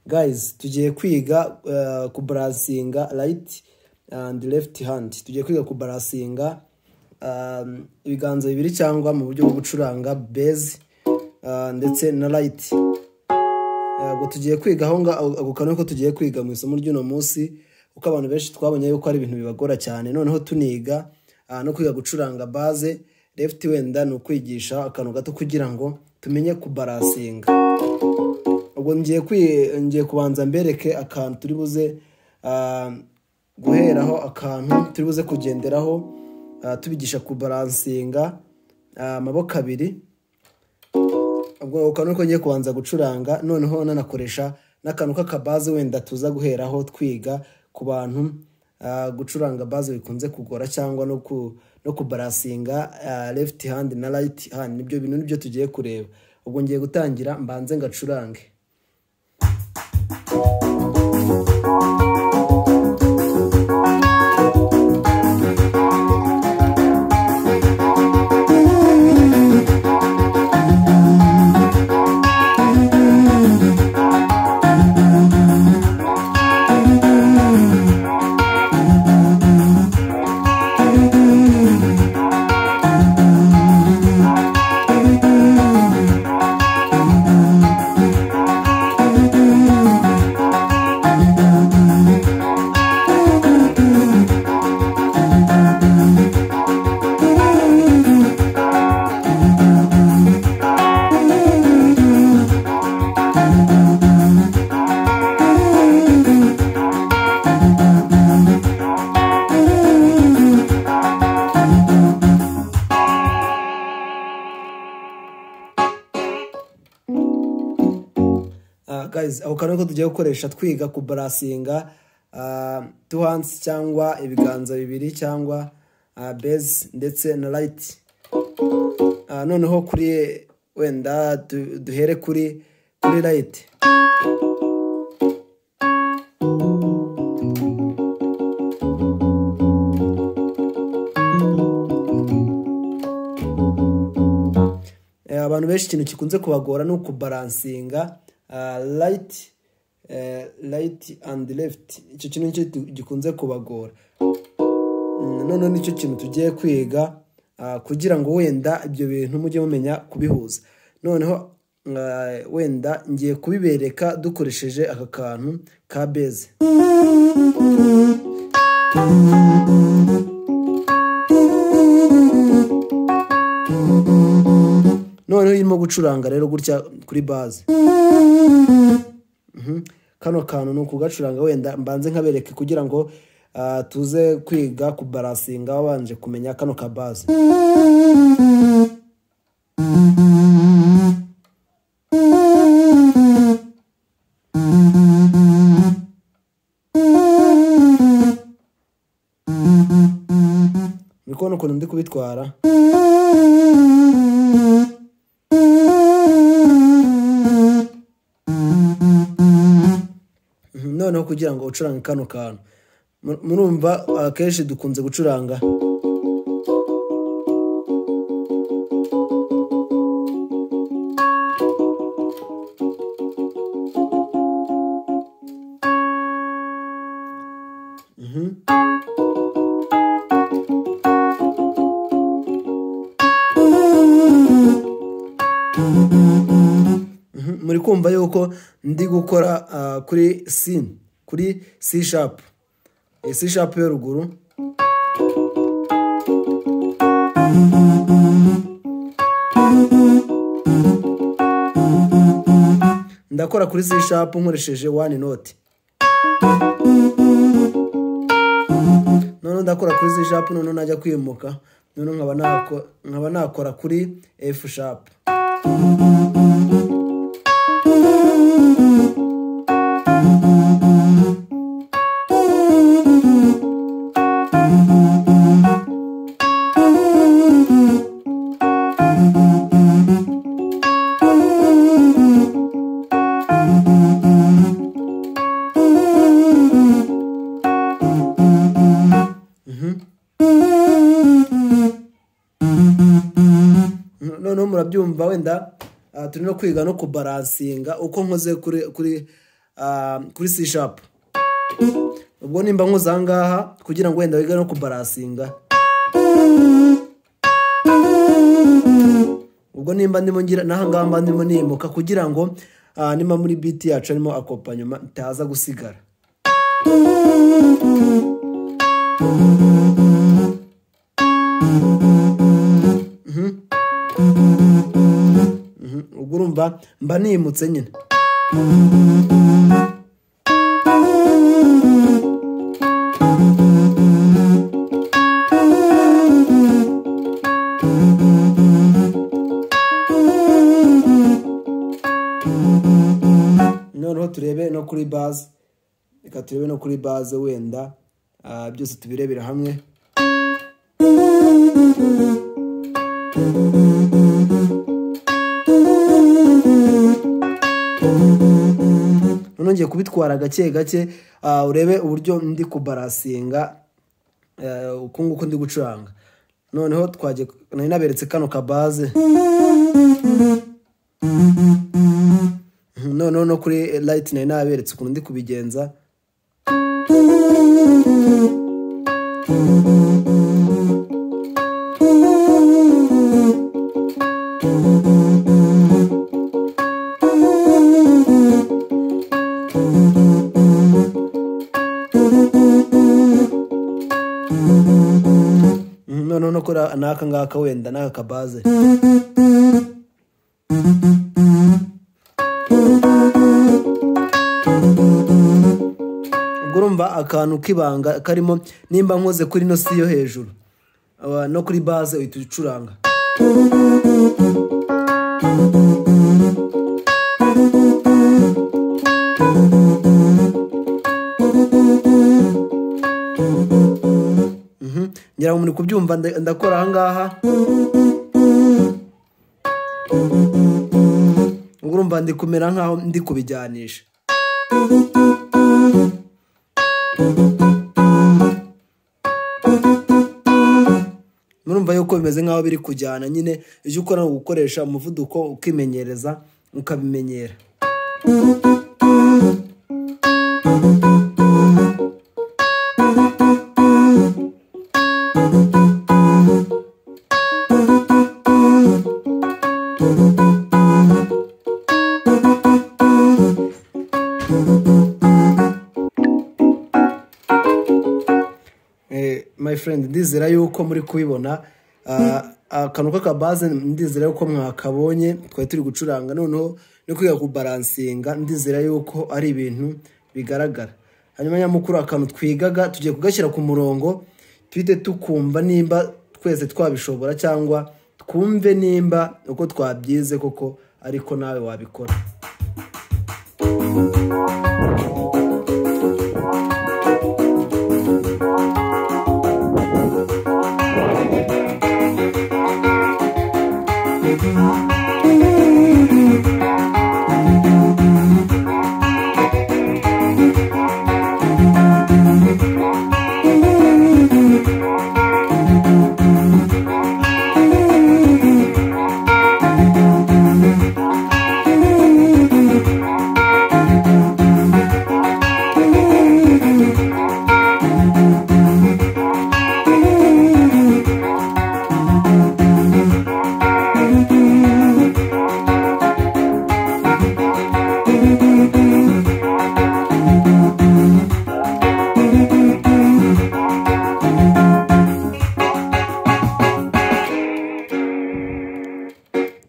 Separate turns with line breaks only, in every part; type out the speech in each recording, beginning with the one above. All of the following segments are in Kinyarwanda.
guys tugiye kwiga eh, kubaransinga right and left hand tugiye kwiga kubaransinga um, ibiganza bibiri cyangwa mu buryo bwo gucuranga base uh, ndetse na right ntabwo tugiye kwiga aho ngaho ako kantu ko tugiye kwiga mu isomo ry'uno munsi kuko abantu benshi twabonye yuko ari ibintu bibagora cyane noneho tuniga ah, no kwiga gucuranga base left wenda ni ukwigisha akantu gato kugira ngo tumenye kubarasinga ubwo ngiye kwi- ngiye kubanza mbereke akantu turi buze ah, guheraho akantu turi buze kugenderaho ah, tubigisha kubaransinga ah, amaboko abiri ubwo ukaba nuko ngiye kubanza gucuranga noneho nanakoresha n'akantu k'akabaze wenda tuza guheraho twiga ku bantu ah, gucuranga baze bikunze kugora cyangwa no ku no kubarasinga ah, left hand na right hand nibyo bintu nibyo tugiye kureba ubwo ngiye gutangira mbanze ngacurange Ah, guys ako kantu ko tugiye gukoresha twiga kubarasinga two hands cyangwa ibiganza bibiri cyangwa ah, base ndetse na right Ah, noneho kuri wenda du- duhere kuri kuri right Eh, abantu benshi ikintu gikunze kubagora ni ukubaransinga right eh, right and left icyo kintu nicyo tu- gikunze kubagora Mm, noneho nicyo kintu tugiye kwiga ah, kugira ngo wenda ibyo bintu mujye mumenya kubihuza noneho ah, wenda ngiye kubibereka dukoresheje aka kantu ka beze noneho iyo urimo gucuranga rero gutya kuri baze Mhm. kano kantu ni ukugacuranga wenda mbanze nkabereke kugira ngo ah, tuze kwiga kubarasinga wabanje kumenya kano ka baze muri kubona ukuntu ndi kubitwara Mhm, noneho kugira ngo ucurange kano kantu Mu- murumva akenshi dukunze gucuranga Mhm, muri kumva yuko ndi gukora ah, kuri C kuri C sharp Eh, C sharp yo ruguru ndakora kuri C sharp nkoresheje one note noneho ndakora kuri C sharp noneho najya kwimuka noneho nkaba nako- nkaba nakora kuri F sharp noneho murabyumva wenda ah, turi no kwiga no kubaransinga uko nkoze kuri kuri ah, kuri c sharp ubwo nimba nkoze aha ngaha kugira ngo wenda wige no kubarasinga ubwo nimba ndimo ngira n'aha ngaha mba ndimo nimuka kugira ngo ah, nimba muri biti yacu harimo akopanyuma itaza gusigara Mhm. Mhm. ubwo urumva mba nimutse nyine noneho turebe no kuri baze reka turebe no kuri baze wenda ah, byose tubirebera hamwe noneho ngiye kubitwara gake gake ah, urebe uburyo ndi kubarasinga eh, uku nguku ndi gucuranga noneho twagiye nari naberetse kano kabaze noneho no kuri light nari naberetse ukuntu ndi kubigenza Mhm, noneho no kuri n'aka ngaka wenda n'aka kabaze ubwo urumva akantu k'ibanga karimo nimba nkoze kuri ino si yo hejuru aba- no kuri baze uhita ucuranga Mhm. ngira ngo muri kubyumva nda- ndakora ahangaha ubwo urumva ndi kumera nkaho ndi kubijyanisha murumva yuko bimeze nk'aho biri kujyana nyine icyo ukora ni ugukoresha umuvuduko ukimenyereza ukabimenyera Eh, my friend ndizera yuko muri kubibona Ah, akantu k'akabaze ndizera yuko mwakabonye twari turi gucuranga noneho no kwiga kubaransinga ndizera yuko ari ibintu bigaragara hanyuma nyamukuru akantu twigaga tugiye kugashyira ku murongo twite tukumva nimba twese twabishobora cyangwa twumve nimba uko twabyize koko ariko nawe wabikora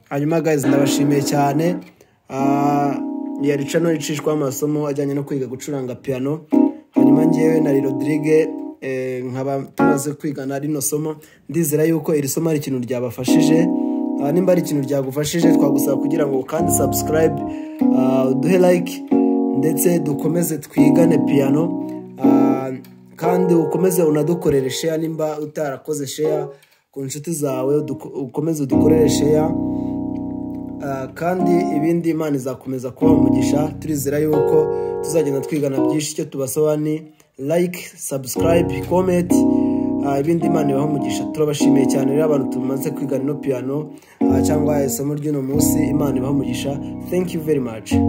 hanyuma guys ndabashimiye cyane Ah, ya rica no icishwaho amasomo ajyanye no kwiga gucuranga piano hanyuma ngewe na rodrigue eh, nkaba tumaze kwigana rino somo ndizera yuko iri somo ari ikintu ryabafashije Ah, nimba ari ikintu ryagufashije twagusaba kugira ngo kandi subscribe ah, uduhe like ndetse dukomeze twigane piano Ah, kandi ukomeze unadukorere share nimba utarakoze share ku nshuti zawe uduko- ukomeze udukorere share Ah, kandi ibindi imana izakomeza kuba umugisha turizera yuko tuzagenda twigana byinshi icyo tubasaba ni like subscribe comment Ah, ibindi imana ibaha umugisha turabashimiye cyane rero abantu tumaze kwigana ino piano ah, cyangwa isomo ry'uno munsi imana ibaha umugisha thank you very much